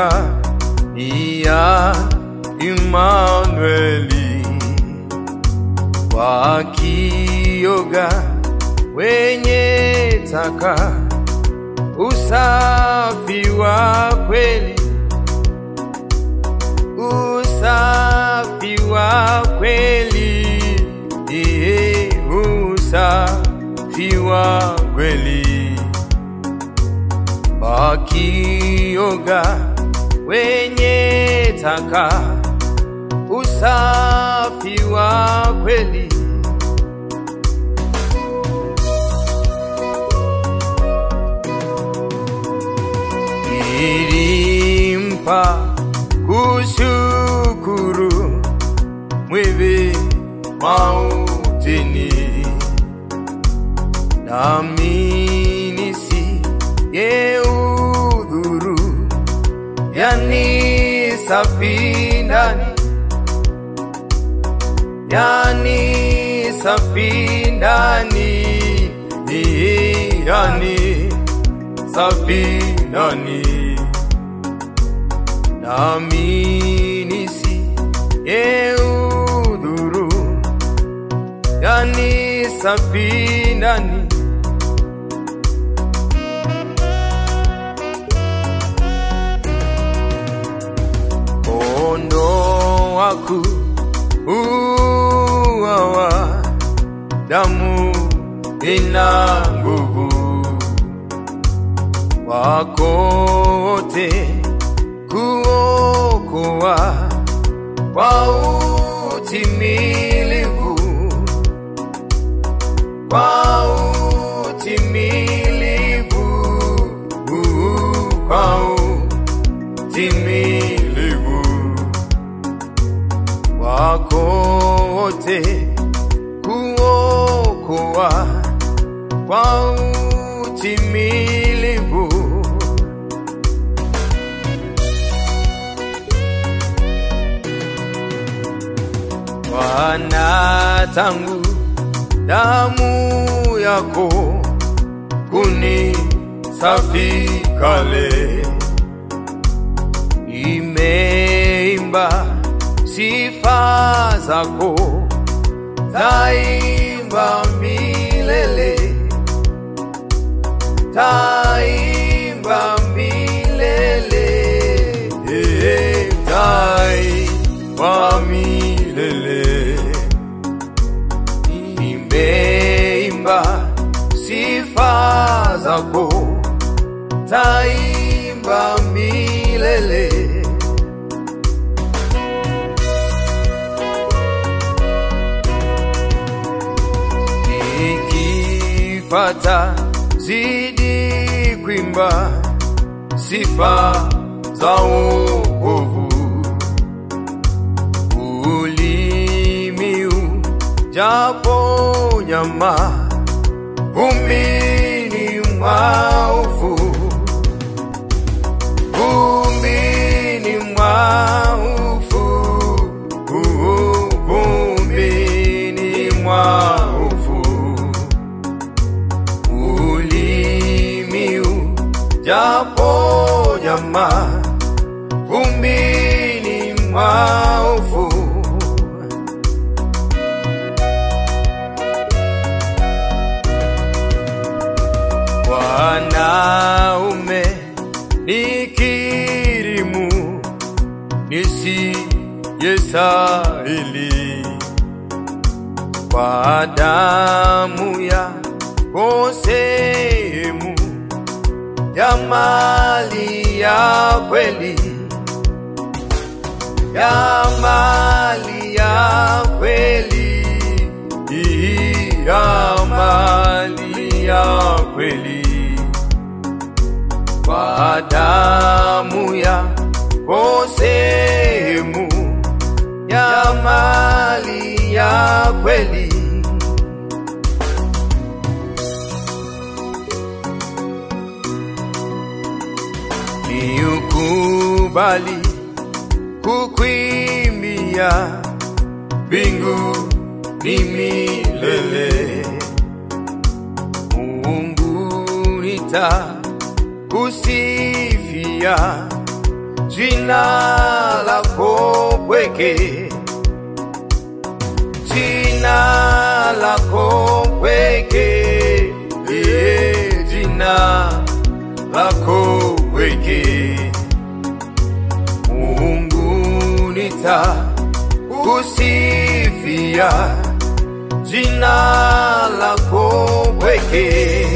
dunia ni ya Imanueli, wakioga wenye taka usafi wa kweli, usafi wa kweli, iye usafi wa kweli, wakioga wenye taka usafi wa kweli. Ilimpa kushukuru mwivi mautini, nami nisiyeudhuru, yani safi ndani, yani safi ndani, yani safi ndani nami nisiyeudhuru, yani safi ndani. Kondoo waku uwawa, damu ina nguvu, wako wote kuokoa kwa utimilivu, kwa utimilivu, kwa utimilivu wako wote kuokoa kwa utimilivu. Bwana, tangu damu yako kunisafi kale, nimeimba sifa zako, taimba milele, taimba milele, eh, taimba milele. Nimeimba sifa zako, taimba milele. Nikifata zidi kuimba sifa za wokovu ulimiu japo nyama vumbini mwaufu vumbini mwaufu vumbini mwaufu ulimiu japo nyama vumbini mwaufu wanaume nikirimu nisiyestahili kwa damu ya sehemu ya mali ya kweli ya mali ya kweli ya mali ya kweli kwa damu ya sehemu ya mali ya kweli niukubali kukwimbia mbingu ni milele Mungu nita kusifia jina lako pweke, jina lako pweke, eh, jina lako pweke. Mungu nitakusifia jina lako pweke